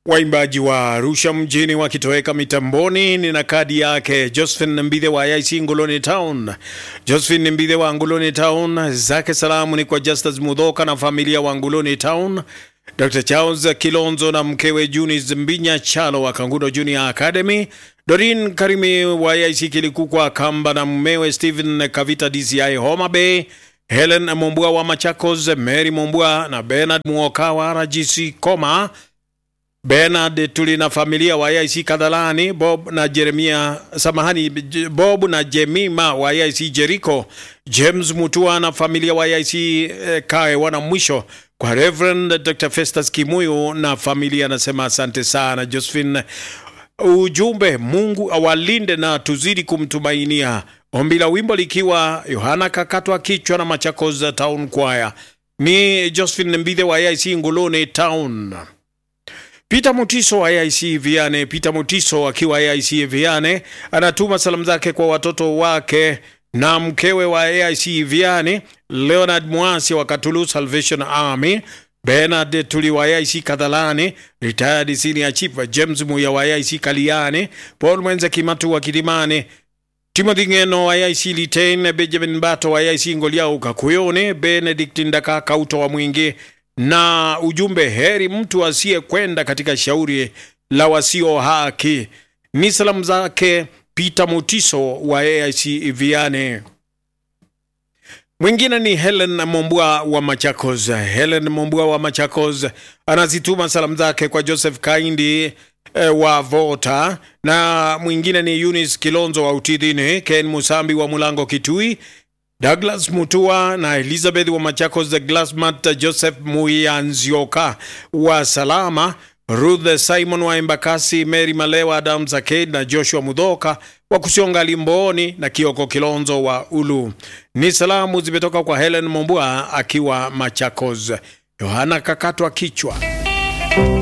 Waimbaji wa Arusha mjini wakitoweka mitamboni. Nina kadi yake Josephine Mbithe wa IC Ngoloni Town. Josephine Mbithe wa Ngoloni Town, zake salamu ni kwa Justus Mudhoka na familia wa Ngoloni Town, Dr. Charles Kilonzo na mkewe Junis Mbinya Chalo wa Kangudo Junior Academy, Dorin Karimi wa IC Kilikukwa Kamba na mmewe Stephen Kavita DCI Homa Bay, Helen Mombua wa Machakos, Mary Mombua na Bernard Muoka wa RGC Koma, Bernard tuli na familia wa IC Kadhalani, Bob na Jeremia, samahani, Bob na Jemima wa IC Jericho, James Mutua na familia wa IC eh, Kae wana mwisho kwa Reverend Dr. Festus Kimuyu na familia, anasema asante sana Josephine. Ujumbe, Mungu awalinde na tuzidi kumtumainia. Ombi la wimbo likiwa Yohana kakatwa kichwa na Machakos Town Choir. Ni Josephine Mbithe wa IC Ngoloni Town. Peter Mutiso wa AIC Viane. Peter Mutiso akiwa AIC Viane anatuma salamu zake kwa watoto wake na mkewe wa AIC Viane, Leonard Mwasi wa Katulu Salvation Army, Bernard Tuli wa AIC Kadhalani, retired senior chief James Muya wa AIC Kaliane, Paul Mwenze Kimatu wa Kilimani, Timothy Ngeno wa AIC Litein, Benjamin Bato wa AIC Ngoliau Kakuyone, Benedict Ndaka Kauto wa Mwingi na ujumbe heri mtu asiyekwenda katika shauri la wasio haki. Ni salamu zake Peter Mutiso wa AIC Viane. Mwingine ni Helen Mombua wa Machakos. Helen Mombua wa Machakos anazituma salamu zake kwa Joseph Kaindi eh, wa Vota, na mwingine ni Eunice Kilonzo wa Utidhini, Ken Musambi wa Mulango Kitui, Douglas Mutua na Elizabeth wa Machakos, Glasmat Joseph Muyanzioka wa Salama, Ruth Simon wa Embakasi, Mary Malewa, Adam Zaked na Joshua Mudhoka wa Kusionga Limboni na Kioko Kilonzo wa Ulu. Ni salamu zimetoka kwa Helen Mombua akiwa Machakos. Yohana kakatwa kichwa